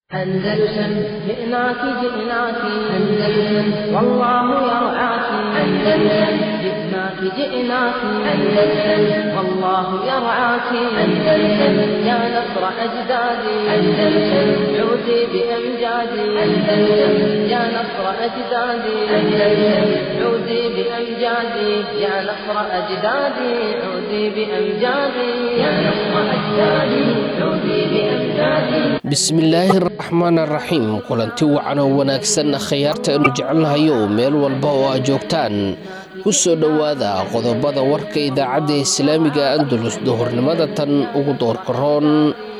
أندلسن جئناك جئناك أندلسن والله يرعاك أندلسن جئناك جئناك أندلسن والله يرعاك أندلسن يا نصر أجدادي أندلسن عودي بأمجادي أندلسن يا نصر أجدادي أندلسن عودي بأمجادي يا نصر أجدادي عودي بأمجادي يا نصر أجدادي عودي بأمجادي bismillaahi raxmaan raxiim kulanti wacan oo wanaagsan khayaarta aynu jecelnahayo meel walba oo aad joogtaan ku soo dhowaada qodobada warka idaacadda islaamiga andalus duhurnimada tan ugu doorkaroon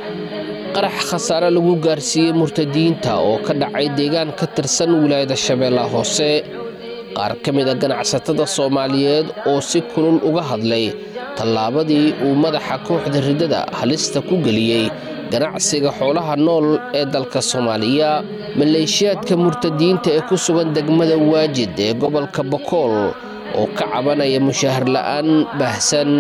qarax khasaare lagu gaarsiiyey murtadiyiinta oo ka dhacay deegaan ka tirsan wilaayada shabeellaha hoose qaar ka mid a ganacsatada soomaaliyeed oo si kulul uga hadlay tallaabadii uu madaxa kooxda riddada halista ku geliyey ganacsiga xoolaha nool ee dalka soomaaliya maleeshiyaadka murtadiyiinta ee ku sugan degmada waajid ee gobolka bokool oo ka cabanaya mushahar la'aan baahsan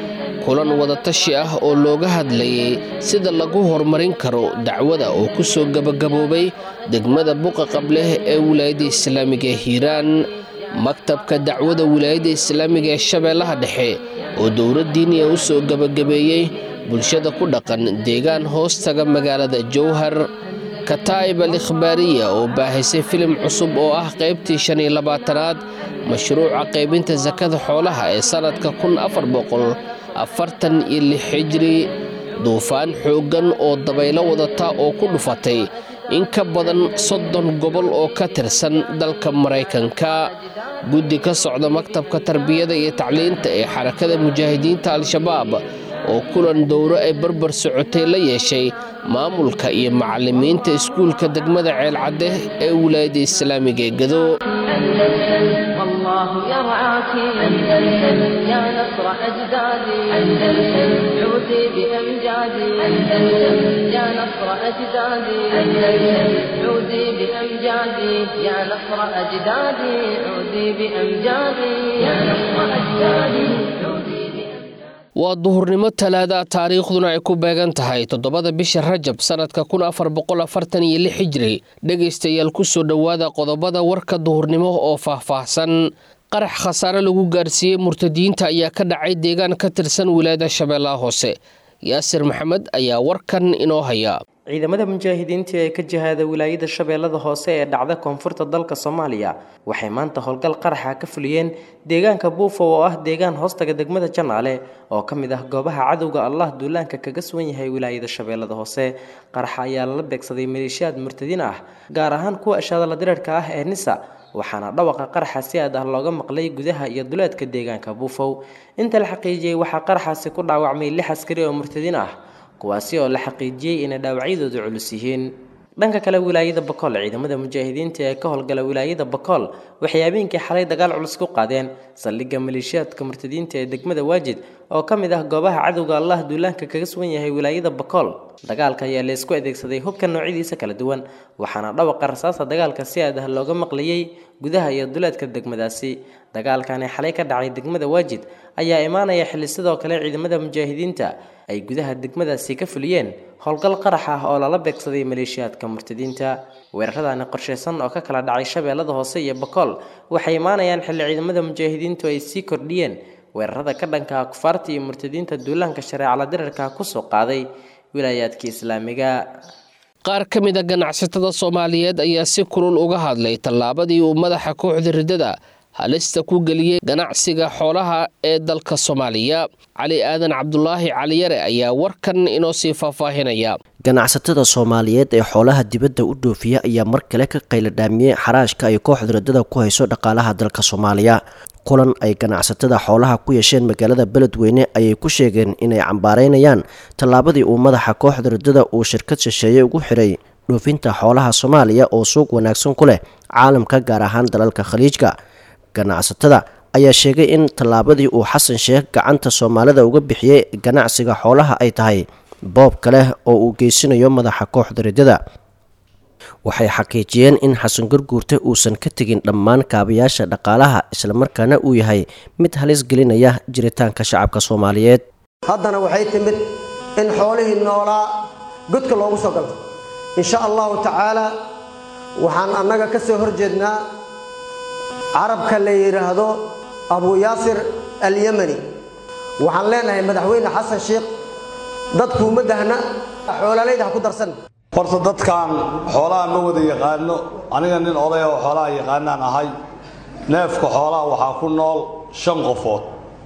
kulan wadatashi ah oo looga hadlayay sida lagu horumarin karo dacwada oo ku soo gebagaboobay degmada buqa qableh ee wilaayadda islaamiga ee hiiraan maktabka dacwada wilaayadda islaamiga ee shabeellaha dhexe oo dowladdiiniya u soo gebagabeeyey bulshada ku dhaqan deegaan hoostaga magaalada jowhar kataa'ib al ikhbaariya oo baahisay filim cusub oo ah qaybtii shan iyo labaatanaad mashruuca qaybinta sakada xoolaha ee sannadka kun afar boqol afartan iyo lix xijri duufaan xooggan oo dabaylo wadata oo ku dhufatay in ka badan soddon gobol oo ka tirsan dalka maraykanka guddi ka socda maktabka tarbiyada iyo tacliinta ee xarakada mujaahidiinta al-shabaab oo kulan dowro ay barbar socotay la yeeshay maamulka iyo macallimiinta iskuulka degmada ceelcadde ee wilaayadda islaamiga ee gado والله يرعاك أندلسن يا نصر أجدادي أندلسن عودي بأمجادي أندلسن يا نصر أجدادي أندلسن عودي بأمجادي يا نصر أجدادي عودي بأمجادي يا نصر أجدادي عودي waa duhurnimo talaada taariikhduna ay ku beegan tahay toddobada bisha rajab sannadka kun afar boqol afartan iyo lix xijri dhegaystayaal ku soo dhowaada qodobada warka duhurnimo oo faahfaahsan qarax khasaare lagu gaarsiiyey murtadiyiinta ayaa ka dhacay deegaan ka tirsan wilaayada shabeellaha hoose yaasir maxamed ayaa warkan inoo haya ciidamada mujaahidiinta ee ka jihaada wilaayada shabeellada hoose ee dhacda koonfurta dalka soomaaliya waxay maanta howlgal qaraxa ka fuliyeen deegaanka buufo oo ah deegaan hoostaga degmada janaale oo ka mid ah goobaha cadowga allah duulaanka kaga sugan yahay wilaayada shabeellada hoose qaraxa ayaa lala beegsaday maleeshiyaad murtadiin ah gaar ahaan kuwa ashaadala dirarhka ah ee nisa waxaana dhawaqa qaraxa si aad ah looga maqlay gudaha iyo duleedka deegaanka buufow inta la xaqiijiyey waxaa qaraxaasi ku dhaawacmay lix askari oo murtadiin ah kuwaasi oo la xaqiijiyey inay dhaawacyadoodu culus yihiin dhanka kale wilaayada bakool ciidamada mujaahidiinta ee ka howlgala wilaayada bakool waxay habeenkii xalay dagaal culus ku qaadeen saldhigga maleeshiyaadka murtadiinta ee degmada waajid oo ka mid ah goobaha cadowga allah duulaanka kaga sugan yahay wilaayada bakool dagaalka ayaa la isku adeegsaday hubka noocyadiisa kala duwan waxaana dhawaqa rasaasta dagaalka si aad ah looga maqlayey gudaha iyo duleedka degmadaasi dagaalkani xalay ka dhacay degmada waajid ayaa imaanaya xilli sidoo kale ciidamada mujaahidiinta ay gudaha degmadaasi ka fuliyeen howlgal qarax ah oo lala beegsaday maleeshiyaadka murtadiinta weeraradani qorshaysan oo ka kala dhacay shabeellada hoose iyo bakool waxay imaanayaan xilli ciidamada mujaahidiintu ay sii kordhiyeen weerarada ka dhanka kufaarta iyo murtadiinta duulaanka shareecala dirarka kusoo qaaday wilaayaadka islaamiga qaar ka mid a ganacsatada soomaaliyeed ayaa si kulul uga hadlay tallaabadii uu madaxa kooxda riddada halista ku geliyey ganacsiga xoolaha ee dalka soomaaliya cali aadan cabdulaahi caliyare ayaa warkan inoo sii faahfaahinaya ganacsatada soomaaliyeed ee xoolaha dibadda u dhoofiya ayaa mar kale ka qayladhaamiyey xaraashka ay kooxda riddada ku hayso dhaqaalaha dalka soomaaliya kulan ay ganacsatada xoolaha ku yeesheen magaalada beledweyne ayay ku sheegeen inay cambaareynayaan tallaabadii uu madaxa kooxda riddada uu shirkad shisheeye ugu xiray dhoofinta xoolaha soomaaliya oo suuq wanaagsan ku leh caalamka gaar ahaan dalalka khaliijka ganacsatada ayaa sheegay in tallaabadii uu xasan sheekh gacanta soomaalida uga bixiyey ganacsiga xoolaha ay tahay boob kale oo uu geysanayo madaxa kooxda riddada waxay xaqiijiyeen in xasan garguurte uusan ka tegin dhammaan kaabayaasha dhaqaalaha islamarkaana uu yahay mid halis gelinaya jiritaanka shacabka soomaaliyeed haddana waxay timid in xoolihii noolaa godka loogu soo galto insha allahu tacaala waxaan annaga ka soo hor jeednaa carabka la yidhaahdo abu yaasir alyemani waxaan leenahay madaxweyne xasan sheikh dadkuuma dahna xoolalayda ha ku darsan horta dadkan xoolaha ma wada yaqaano aniga nin oday oo xoolaha yaqaanaan ahay neefka xoolaha waxaa ku nool shan qofood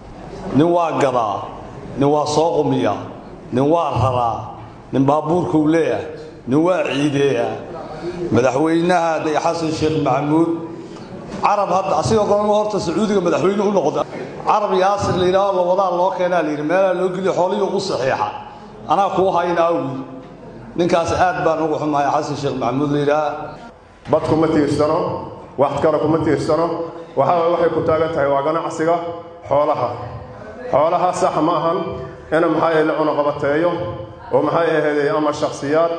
nin waa gadaa nin waa soo qumiya nin waa raraa nin baabuurkuu leeyahay nin waa ciideeya madaxweynaha day xasan sheekh maxamuud carab hadda asigoo golama horta sacuudiga madaxweyne u noqda carab yaasir la yidhaaho lawadaa loo keenaa layidhi meelaa loo geliyo xoolihii u saxiixa anaa kuu hayna awgi ninkaas aad baan ugu xumahay xasan sheekh maxamuud la yidhaha bad kuma tiirsano wax kale kuma tiirsano waxaa waxay ku taagan tahay waa ganacsiga xoolaha xoolaha sax ma ahan in maxaa la cunuqabateeyo oo maxay ahayd ama shakhsiyaad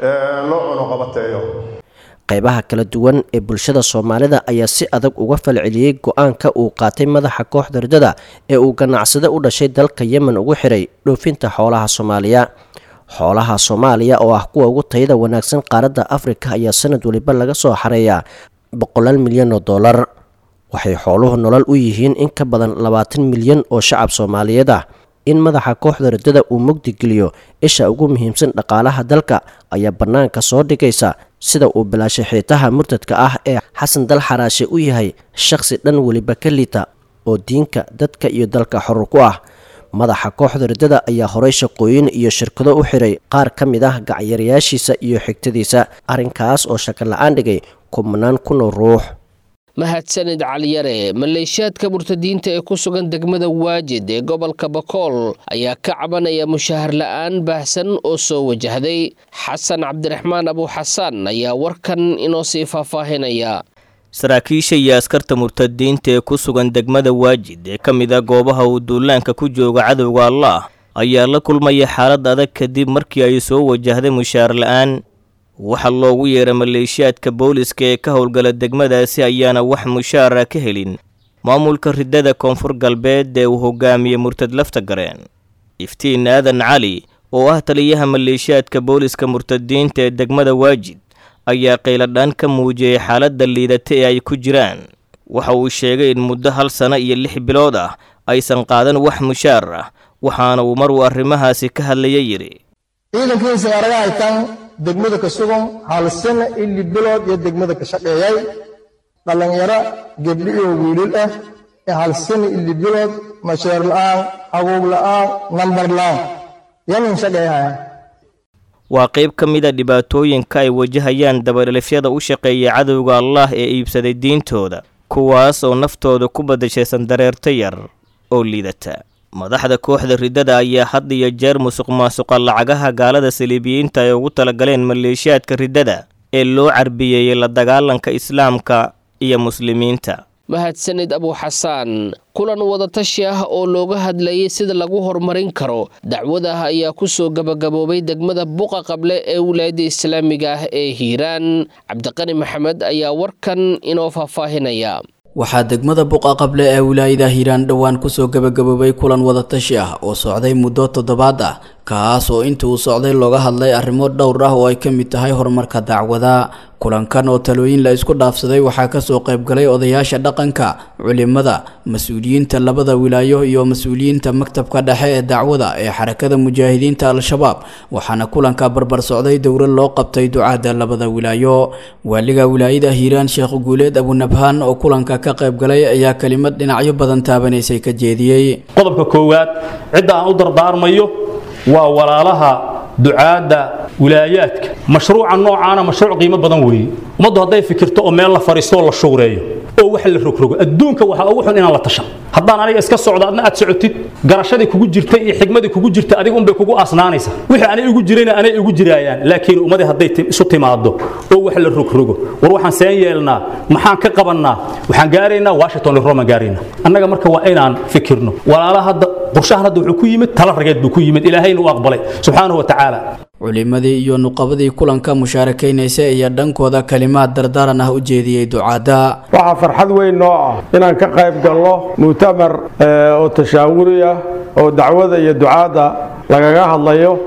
loo cunuqabateeyo qaybaha kala duwan ee bulshada soomaalida ayaa si adag uga falceliyey go-aanka uu qaatay madaxa kooxda ridada ee uu ganacsade u dhashay dalka yemen ugu xiray dhoofinta xoolaha soomaaliya xoolaha soomaaliya oo ah kuwa ugu tayada wanaagsan qaaradda afrika ayaa sanad waliba laga soo xareeyaa boqolaal milyan oo dollar waxay xooluhu nolol u yihiin in ka badan labaatan milyan oo shacab soomaaliyeed ah in madaxa kooxda ridada uu mugdigeliyo isha ugu muhiimsan dhaqaalaha dalka ayaa bannaanka soo dhigaysa sida uu bilaashay xiitaha murtadka ah ee xasan dal xaraashe u yahay shakhsi dhan weliba ka liita oo diinka dadka iyo dalka xorur ku ah madaxa kooxda ridada ayaa horay shaqooyin iyo shirkado u xiray qaar ka mid ah gacyarayaashiisa iyo xigtadiisa arrinkaas oo shaka la-aan dhigay kubnaan kunoo ruux mahadsanid caliyare maleeshiyaadka murtadiinta ee ku sugan degmada waajid ee gobolka bakool ayaa ka cabanaya mushahar la-aan baahsan oo soo wajahday xasan cabdiraxmaan abuuxasaan ayaa warkan inoo sii faahfaahinaya saraakiisha iyo askarta murtadiinta ee ku sugan degmada waajid ee ka mid a goobaha uu duulaanka ku jooga cadowga allaah ayaa la kulmaya xaalad adag kadib markii ay soo wajahday mushaar la-aan waxaa loogu yeeray maleeshiyaadka booliska ee ka howlgala degmadaasi ayaana wax mushaara ka helin maamulka ridada koonfur galbeed ee uu hogaamiyey murtad lafta gareen iftiin aadan cali oo ah taliyaha maleeshiyaadka booliska murtadiinta ee degmada waajid ayaa qayladhaan ka muujiyey xaaladda liidata ee ay ku jiraan waxa uu sheegay in muddo hal sano iyo lix bilood ah aysan qaadan wax mushaar ah waxaana uu mar uu arrimahaasi ka hadlaya yidhi ciidankiisa araga haytaan degmada ka sugan hal sano ili bilood iyo degmada ka shaqeeyay dhallinyaro gebdhi iyo wiilal ah ee hal sano ili bilood masheer la'aan agoog la'aan nambar la'aan yanin shaqeeyahaya waa qayb ka mid a dhibaatooyinka ay wajahayaan dabadhelifyada u shaqeeya cadowga allaah ee iibsaday diintooda kuwaas oo naftooda ku badashaysan dareerto yar oo liidata madaxda kooxda ridada ayaa had iyo jeer musuq maasuqa lacagaha gaalada saliibiyiinta ay ugu talagaleen maleeshiyaadka ridada ee loo carbiyeeyey la dagaalanka islaamka iyo muslimiinta mahadsanid abuuxasaan kulan wadatashi ah oo looga hadlayay sida lagu horumarin karo dacwadaah ayaa kusoo gabagaboobay degmada buqa qable ee wilaayadda islaamiga ah ee hiiraan cabdiqani maxamed ayaa warkan inoo faahfaahinaya waxaa degmada buqa qable ee wilaayada hiiraan dhowaan kusoo gabagaboobay kulan wadatashi ah oo socday muddo toddobaad ah kaas oo inta uu socday looga hadlay arrimo dhowr ah oo ay ka mid tahay horumarka dacwada kulankan oo talooyin la isku dhaafsaday waxaa kasoo qaybgalay odayaasha dhaqanka culimada mas-uuliyiinta labada wilaayo iyo mas-uuliyiinta maktabka dhexe ee dacwada ee xarakada mujaahidiinta al-shabaab waxaana kulanka barbar socday dowlad loo qabtay ducaada labada wilaayo waaliga wilaayada hiiraan sheekh guuleed abunabhaan oo kulanka ka qaybgalay ayaa kelimad dhinacyo badan taabanaysay ka jeediyey qodobka koowaad cidda aan u dardaarmayo waa walaalaha ducaadda wilaayaadka mashruuca noocaana mashruuc qiimo badan weeye ummaddu hadday fikirto oo meel la fariisto oo la shuureeyo oo wax la rogrogo adduunka waxaa ugu xun inaan la tashan haddaan aniga iska socdo adna aad socotid garashadii kugu jirtay iyo xigmadii kugu jirta adiga unbay kugu aasnaanaysa wixii anay igu jirayna anay igu jiraayaan laakiin ummadii hadday isu timaado oo wax la rogrogo war waxaan seen yeelnaa maxaan ka qabannaa waxaan gaaraynaa washington iyo roma gaaraynaa annaga marka waa inaan fikirno walaala hadda qorshahan hadda wuxuu ku yimid tala rageed buu ku yimid ilaahayna u aqbalay subxaanahu wa tacaala culimadii iyo nuqabadii kulanka mushaarakaynaysa ayaa dhankooda kalimaad dardaaran ah u jeediyey ducaadda waxaa farxad weyn noo ah inaan ka qayb galno mu'tamar oo tashaawuri ah oo dacwada iyo ducaadda lagaga hadlayo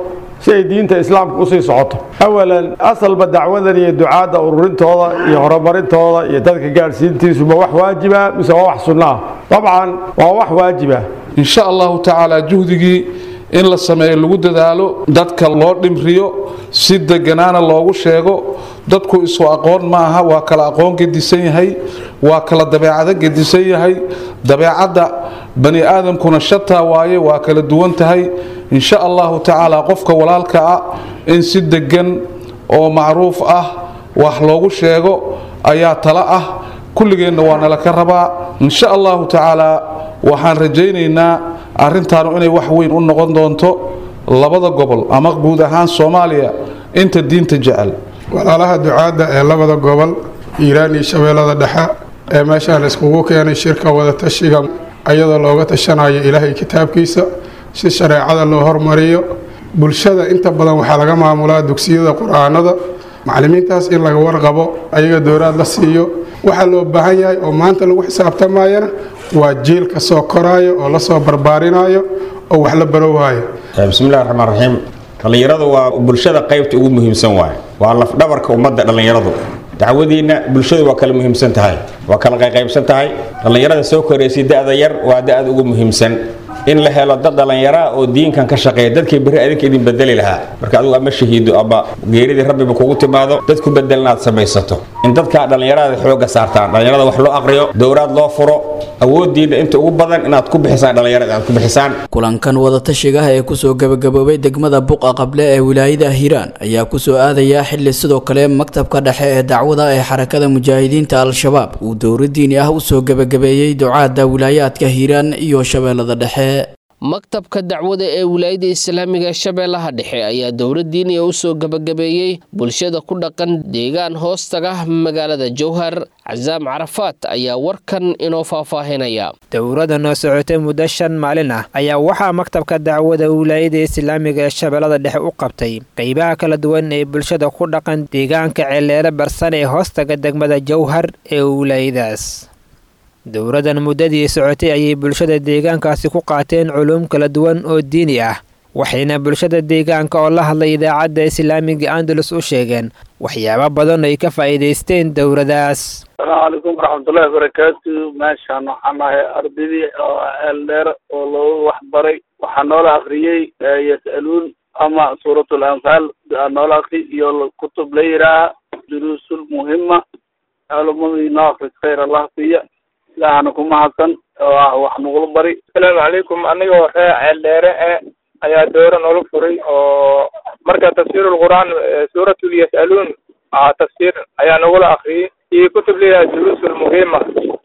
si ay diinta islaamka usii socoto awalan asalba dacwadan iyo ducaadda ururintooda iyo horumarintooda iyo dadka gaadhsiintiisuba wax waajiba mise waa wax sunno ah dabcan waa wax waajiba in sha allahu tacaala juhdigii in la sameeyo lagu dadaalo dadka loo dhimriyo si deganaana loogu sheego dadku isu aqoon ma aha waa kala aqoon gedisan yahay waa kala dabeecado gedisan yahay dabeecadda bani aadamkuna shataa waaye waa kala duwan tahay in sha allahu tacaala qofka walaalka ah in si degan oo macruuf ah wax loogu sheego ayaa tala ah kulligeenna waa nala ka rabaa in sha allahu tacaala waxaan rajaynaynaa arrintaanu inay wax weyn u noqon doonto labada gobol ama guud ahaan soomaaliya inta diinta jecel walaalaha ducaadda ee labada gobol hiiraan iyo shabeellada dhexe ee meeshaan iskugu keenay shirka wadatashiga ayadoo looga tashanayo ilaahay kitaabkiisa si shareecada loo hormariyo bulshada inta badan waxaa laga maamulaa dugsiyada qur-aanada macallimiintaas in laga warqabo ayaga dowlaad la siiyo waxaa loo baahan yahay oo maanta lagu xisaabtamayana waa jiilka soo koraayo oo lasoo barbaarinayo oo wax la barowaayo bismillahi raxmaan raxiim dhallinyaradu waa bulshada qaybta ugu muhiimsan waaye waa lafdhabarka ummadda dhallinyaradu dacwadiinna bulshadu waa kala muhiimsan tahay waa kala qayqaybsan tahay dhallinyarada soo koraysay da-da yar waa da-da ugu muhiimsan in la helo dad dhallinyaraa oo diinkan ka shaqeeya dadkii berri adinka idin bedeli lahaa marka adigu ama shahiido ama geeridii rabbiba kugu timaado dad ku bedelna aad samaysato in dadkaa dhallinyarada xooga saartaan dhallinyarada wax loo aqriyo dowraad loo furo awoodiinna inta ugu badan inaad ku bixisaan dhallinyarada aad ku bixisaan kulankan wadatashigaha ee kusoo gabagaboobay degmada buqa qable ee wilaayada hiiraan ayaa kusoo aadaya xili sidoo kale maktabka dhexe ee dacwada ee xarakada mujaahidiinta al-shabaab uu dowra diini ah usoo gabagabeeyey ducaada wilaayaadka hiiraan iyo shabeellada dhexe maktabka dacwada ee wilaayada islaamiga shabeellaha dhexe ayaa dowlad diiniya u soo gabagabeeyey bulshada ku dhaqan deegaan hoostaga magaalada jowhar casaam carafaat ayaa warkan inoo faahfaahinaya dowladda noo socotay muddo shan maalin ah ayaa waxaa maktabka dacwada wilaayada islaamiga ee shabeellada dhexe u qabtay qeybaha kala duwan ee bulshada ku dhaqan deegaanka celeele barsan ee hoostaga degmada jowhar ee wilaayadaas dowladdan muddadii socotay ayay bulshada deegaankaasi ku qaateen culuum kala duwan oo diini ah waxayna bulshada deegaanka oo la hadlay idaacadda islaamiga andalus u sheegeen waxyaabo badan ay ka faa'iidaysteen dowladaas asalaamu calaykum waraxmatullahi wabarakaatu meeshaan waxaan ahay ardaydii oo ceel dheer oo loogu waxbaray waxaa noola akriyey yas'aluun ama suuratul anfaal noola akri iyo kutub la yidhaaha duruusul muhima culumadii noo akris khayr allah siiya ilaahana ku mahadsan oo ah wax nagula bari asalaamu calaykum anigoo ree ceel dheere e ayaa doora noola furay oo marka tafsiirul qur'aan suuratul yas'aluun tafsiir ayaa nagula akriyey iyo kutub leeyahay duruusul muhima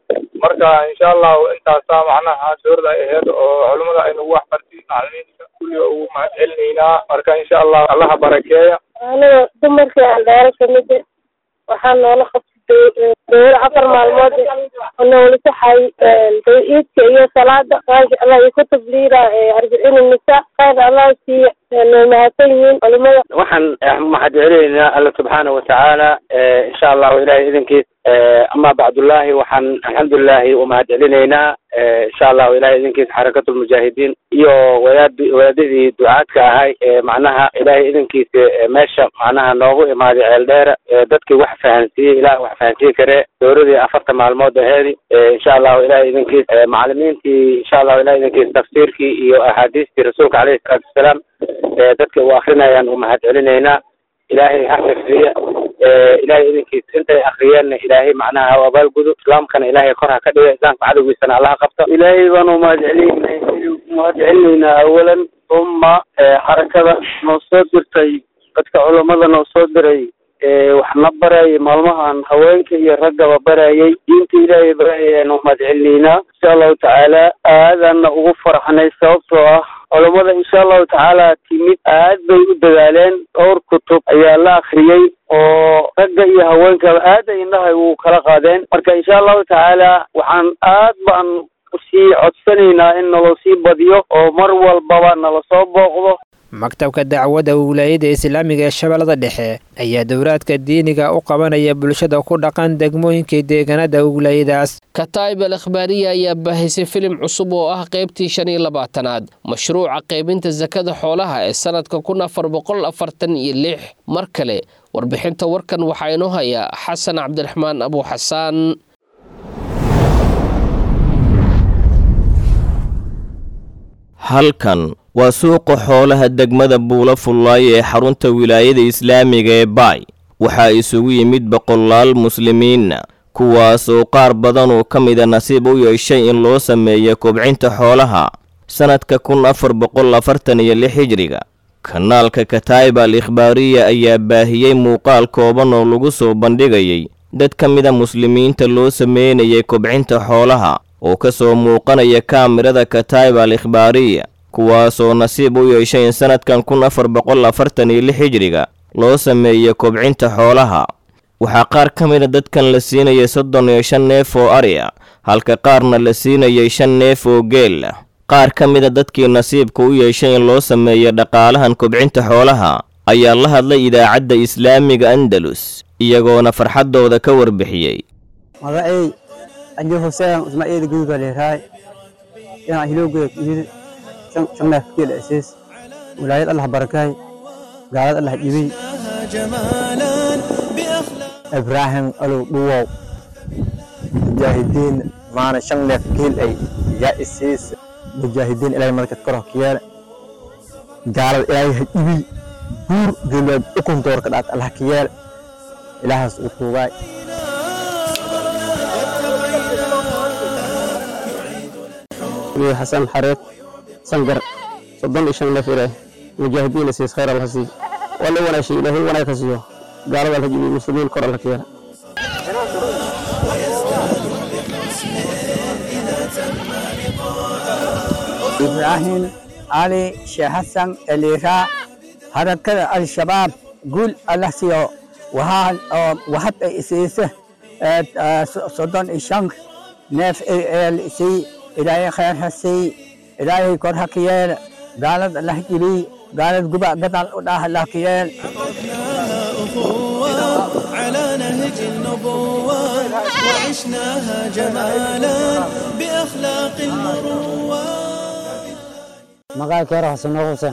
marka insha allahu intaasaa macnaha suurada ay ahayd oo culimada ay nagu waxbartay macalimiinta kulliga ugu mahad celinaynaa marka insha allah allaha barakeeya aniga dumarkii aan dheere kamid waxaa noola qabtay dowla afar maalmood oo noola saxay iidka iyo salaada maasha allah iyo kutub liira arbiciin nisa khayr allah siiya noo mahadsan yihiin culimada waxaan mahad celinaynaa alla subxaana watacaala insha allahu ilahay idinkiis ama bacdullaahi waxaan alxamdulilahi umahad celinaynaa insha allahu ilahay idinkiis xarakatulmujaahidiin iyo wadaad wadaadadii ducaadka ahay macnaha ilahay idinkiisa meesha macnaha noogu imaaday ceel dheera dadkii wax fahansiiyey ilaah wax fahansiin kare dowladii afarta maalmood aheedi insha allahu ilahay idinkiis macalimiintii insha allahu ilahay idinkiis tafsiirkii iyo axaadiistii rasuulka caleyhi salaatu wasalaam dadka u akrinayaan umahad celinaynaa ilaahay ha xifdiya ilaahay idinkiis intay akriyeenna ilaahay macnaha ha abaalgudo islaamkana ilaahay kor ha ka dhiga islaamka cadowgiisana allaha qabto ilaahay baanu umahad celinayna umahad celinaynaa awalan uma xarakada noo soo dirtay dadka culamada noo soo diray waxna barayay maalmahan haweenka iyo raggaba barayay diinta ilaahay barayayaan umahad celinaynaa insha allahu tacaala aadaana ugu faraxnay sababtoo ah culamada insha allahu tacaala timid aad bay u dadaaleen dhowr kutub ayaa la akriyey oo ragga iyo haweenkaba aad ay indhahay u kala qaadeen marka insha allahu tacaala waxaan aad baan usii codsanaynaa in naloo sii badiyo oo mar walbaba nala soo booqdo maktabka dacwadda wilaayada islaamiga ee shabeellada dhexe ayaa dowlaadka diiniga u qabanaya bulshada ku dhaqan degmooyinka deegaanada wilaayadaas kataib al akhbaariya ayaa baahisay filim cusub oo ah qaybtii shan iyo labaatanaad mashruuca qaybinta sakada xoolaha ee sanadka kun afar boqol afartan iyo lix mar kale warbixinta warkan waxaa inoo haya xasan cabdiraxmaan abu xasaan halkan waa suuqa xoolaha degmada buula fullaayo ee xarunta wilaayada islaamiga ee baay waxaa isugu yimid boqolaal muslimiinna kuwaas oo qaar badan oo ka mida nasiib u yeeshay in loo sameeyo kobcinta xoolaha sannadka kun afar boqol afartan iyo lix hijriga kanaalka kataib al ikhbaariya ayaa baahiyey muuqaal kooban oo lagu soo bandhigayay dad ka mida muslimiinta loo sameynayay kobcinta xoolaha oo ka soo muuqanaya kaamirada kataib al ikhbaariya kuwaasoo nasiib u yeeshay in sannadkan kun afar boqol afartan iyo lix hijriga loo sameeyo kobcinta xoolaha waxaa qaar ka mida dadkan la siinayay soddon iyo shan neef oo ari ah halka qaarna la siinayay shan neef oo geel ah qaar ka mida dadkii nasiibka u yeeshay in loo sameeyo dhaqaalahan kobcinta xoolaha ayaa la hadlay idaacadda islaamiga andalus iyagoona farxaddooda ka warbixiyey magacay ajo huseen ismaaciil guud baa leerahay inaan hilowgeed yiri shan neef geel asiis wilaayad allah barakay gaalad allah dhibay ibraahim alow dhuwow mujaahidiin maana shan neef geel ay yaa isiis mujaahidiin ilaahay markad kor hokiyeele gaalada ilaahay ha dhibi buur geelwaad ukun doorka dhaat allah ka yeele ilaahaas uu tuugaay xasan xareed sangar soddon iyo shan neef ilaah mujaahidiin isiis khayr allah sii waa la wanaashay ilaahay wanaag ka siiyo gaalada allah dhibi muslimiin kor allah ka yeele ibraahim cali sheekh xasan eliiraa harakada al-shabaab guul allah siiyo wahad ay isiisa soddon iyo shan neef eel sii ilaahay khayr ha sii ilaahay kor ha ka yeel gaalad allah jiliy gaalad guba gadaal u dhaah allah ka yeel على نهج النبوات وعشناها جمالا بأخلاق المروات magaa keero xasano xuseen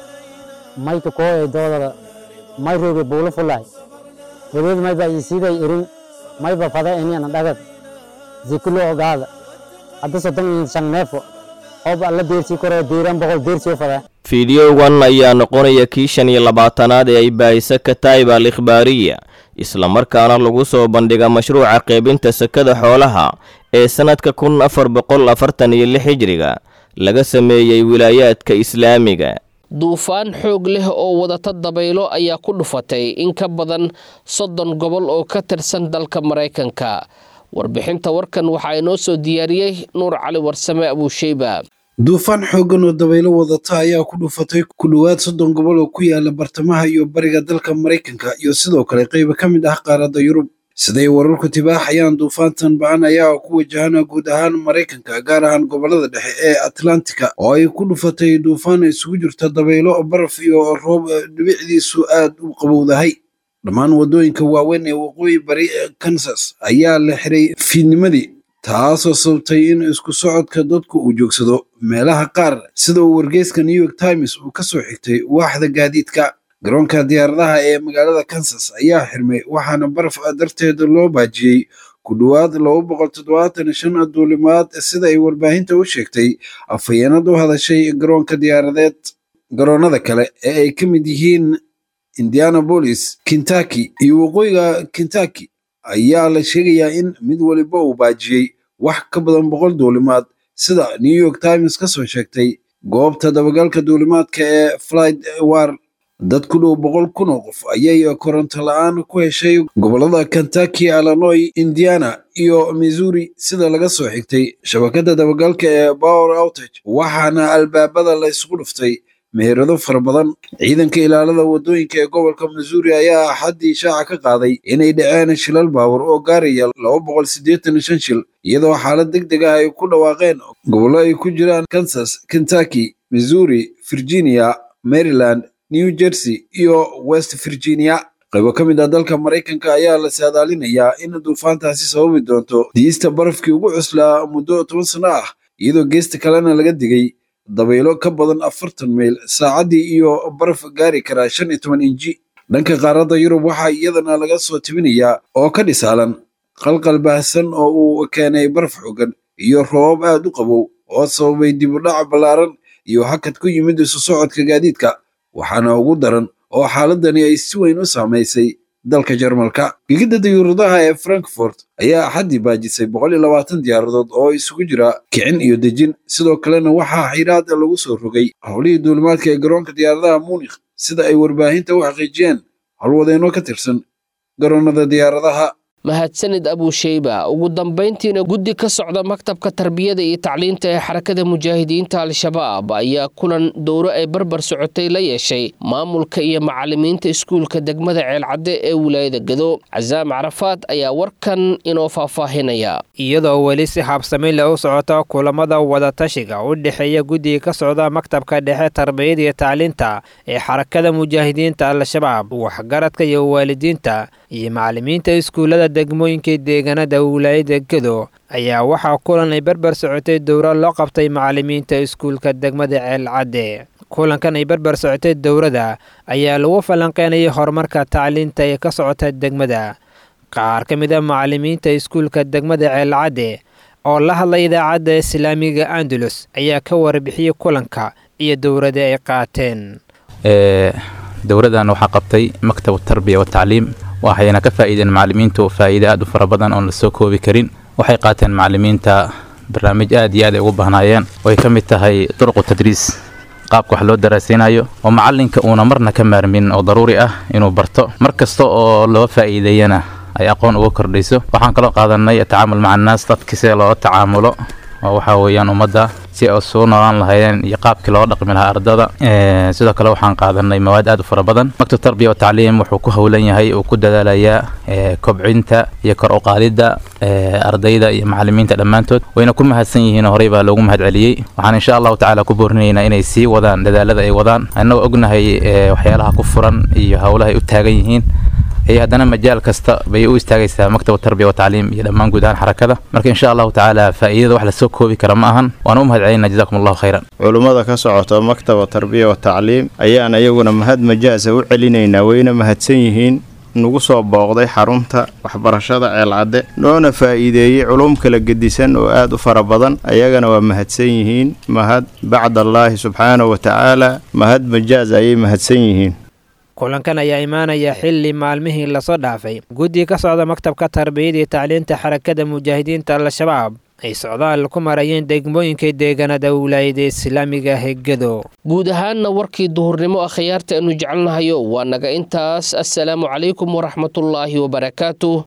mayka kooyay doodada may rooge buulo fulay wadeed mayba isiiday irin mayba fada iniyana dhagad zikulo ogaada hadda soddon iyo shan neefo ooba alla deersii koroo diiran boqol deersii fadaa fideogan ayaa noqonaya kii shan iyo labaatanaad ee ay baahisa kataib al ikhbaariya islamarkaana lagu soo bandhiga mashruuca qaybinta sakada xoolaha ee sannadka kun afar boqol afartan iyo lix hijriga laga sameeyey wilaayaadka islaamiga duufaan xoog leh oo wadata dabaylo ayaa ku dhufatay in ka badan soddon gobol oo ka tirsan dalka maraykanka warbixinta warkan waxaa inoo soo diyaariyey nuur cali warsame abuusheyba duufaan xooggan oo dabaylo wadata ayaa ku dhufatay ku dhowaad soddon gobol oo ku yaala bartamaha iyo bariga dalka maraykanka iyo sidoo kale qayba ka mid ah qaaradda yurub siday wararku tibaaxayaan duufaantan ba-an ayaa ku wajahana guud ahaan maraykanka gaar ahaan gobolada dhexe ee atlantika oo ay ku dhufatay duufaan isugu jirta dabaylo baraf iyo roob dhibicdiisu aad u qabowdahay dhammaan waddooyinka waaweyn ee waqooyi bari ee kansas ayaa la xiray fiidnimadii taasoo sababtay in isku socodka dadku uu joogsado meelaha qaar sida uu wargeyska new york times uu ka soo xigtay waaxda gaadiidka garoonka diyaaradaha ee magaalada kansas ayaa xirmay waxaana baraf darteed loo baajiyey ku dhowaad laba boqol toddobaatan shan duulimaad sida ay warbaahinta u sheegtay afhayeenad u hadashay garoonka diyaaradeed garoonada kale ee ay ka mid yihiin indianapolis kentucky iyo waqooyiga kentucky ayaa la sheegayaa in mid waliba uu baajiyey wax ka badan boqol duulimaad sida new york times ka soo sheegtay goobta dabagalka duulimaadka ee flight war dad ku dhow boqol kun oo qof ayay koronto la-aan ku heshay gobolada kentucky illinois indiana iyo missouri sida laga soo xigtay shabakadda dabagalka ee power outage waxaana albaabada la isugu dhuftay meherado fara badan ciidanka ilaalada waddooyinka ee gobolka missouri ayaa axaddii shaaca ka qaaday inay dhaceen shilal baawur oo gaaraya laba boqol siddeetan shan shil iyadoo xaalad deg deg ah ay ku dhawaaqeen gobollo ay ku jiraan kansas kentucky missouri virginia maryland new jersey iyo west virginia qaybo ka mid ah dalka maraykanka ayaa la saadaalinayaa in duufaantaasi sababi doonto diista barafkii ugu cuslaa muddo toban sano ah iyadoo geesta kalena laga digay dabaylo ka badan afartan mayl saacaddii iyo baraf gaari karaa shan iyo toban inji dhanka qaaradda yurub waxaa iyadana laga soo tibinayaa oo ka dhisaalan qalqal baahsan oo uu keenay baraf xooggan iyo roobab aad u qabow oo sababay dib u dhac ballaaran iyo hakad ku yimid isu socodka gaadiidka waxaana ugu daran oo xaaladani ay si weyn u saamaysay dalka jarmalka gegidda dayuuradaha ee frankfort ayaa axaddii baajisay boqol iyo labaatan diyaaradood oo isugu jira kicin iyo dejin sidoo kalena waxaa xiiraada lagu soo rogay howlihii duulimaadka ee garoonka diyaaradaha muunikh sida ay warbaahinta u xaqiijiyeen howlwadeenno ka tirsan garoonnada diyaaradaha mahadsanid abuusheyba ugu dambayntiina guddi ka socda maktabka tarbiyada iyo tacliinta ee xarakada mujaahidiinta al-shabaab ayaa kulan dowro ay barbar socotay la yeeshay maamulka iyo macalimiinta iskuulka degmada ceelcadde ee wilaayada gado casaam carafaad ayaa warkan inoo faahfaahinaya iyadoo weli si habsami leh u socota kulamada wadatashiga u dhexeeya guddiga ka socda maktabka dhexe tarbiyada iyo tacliinta ee xarakada mujaahidiinta al-shabaab waxgaradka iyo waalidiinta iyo macalimiinta iskuullada degmooyinka deegaanada wilaayada gedo ayaa waxaa kulan ay barbar socotay dowro loo qabtay macalimiinta iskuulka degmada ceelcadde kulankan ay barbar socotay dowrada ayaa lagu falanqeynayay horumarka tacliinta ee ka socota degmada qaar ka mid a macalimiinta iskuulka degmada ceelcadde oo la hadlay idaacadda islaamiga andalus ayaa ka warbixiyey kulanka iyo dowrada ay qaateen dowradan waxaa qabtay maktab tarbiya watacliim waxayna ka faa'iideen macalimiintu faa'iide aad u fara badan oon la soo koobi karin waxay qaateen macalimiinta barnaamij aad iyo aad ay ugu bahnaayeen oo ay ka mid tahay duruqu tadriis qaabka wax loo daraasaynayo oo macalinka uuna marna ka maarmin oo daruuri ah inuu barto mar kasta oo loo faa'iideeyana ay aqoon uga kordhayso waxaan kaloo qaadanay atacaamul maca annaas dadki see loola tacaamulo oo waxaa weeyaan ummadda si ay suu noolaan lahaydeen iyo qaabkii loo dhaqmi lahaa ardada sidoo kale waxaan qaadanay mawaad aad u fara badan maktab tarbiya wa tacliim wuxuu ku howlan yahay uu ku dadaalayaa kobcinta iyo kor u qaadidda ardayda iyo macalimiinta dhammaantood wayna ku mahadsan yihiin horey baa loogu mahad celiyey waxaan insha allahu tacaala ku boorinaynaa inay sii wadaan dadaalada ay wadaan annagoo ognahay waxyaalaha ku furan iyo howlaha ay u taagan yihiin هي هدنا مجال كستا بيو استاغيسا مكتب التربيه والتعليم الى مان غودان حركده marka insha Allah taala faa'iidada wax la soo koobi kara ma ahan waan u mahadcelinaa jazakum Allah khayran culimada ka socota maktab tarbiya wa tacliim ayaan ayaguna mahad majaasa u celinaynaa wayna mahadsan yihiin nagu soo booqday xarunta waxbarashada ceelcadde noona faa'iideeyey culum kala gedisan oo aad u fara badan ayagana waa mahadsan yihiin mahad bacdallaahi subxaanahu wa tacaala mahad majaaz ayay mahadsan yihiin kulankan ayaa imaanaya xilli maalmihii lasoo dhaafay guddiga ka socda maktabka tarbiyada iyo tacliinta xarakada mujaahidiinta al-shabaab ay socdaal ku marayeen degmooyinka deegaanada wilaayada islaamiga hegado guud ahaanna warkii duhurnimo akhyaarta aanu jecelnahayo waa naga intaas assalaamu calaykum waraxmatullaahi wabarakaatu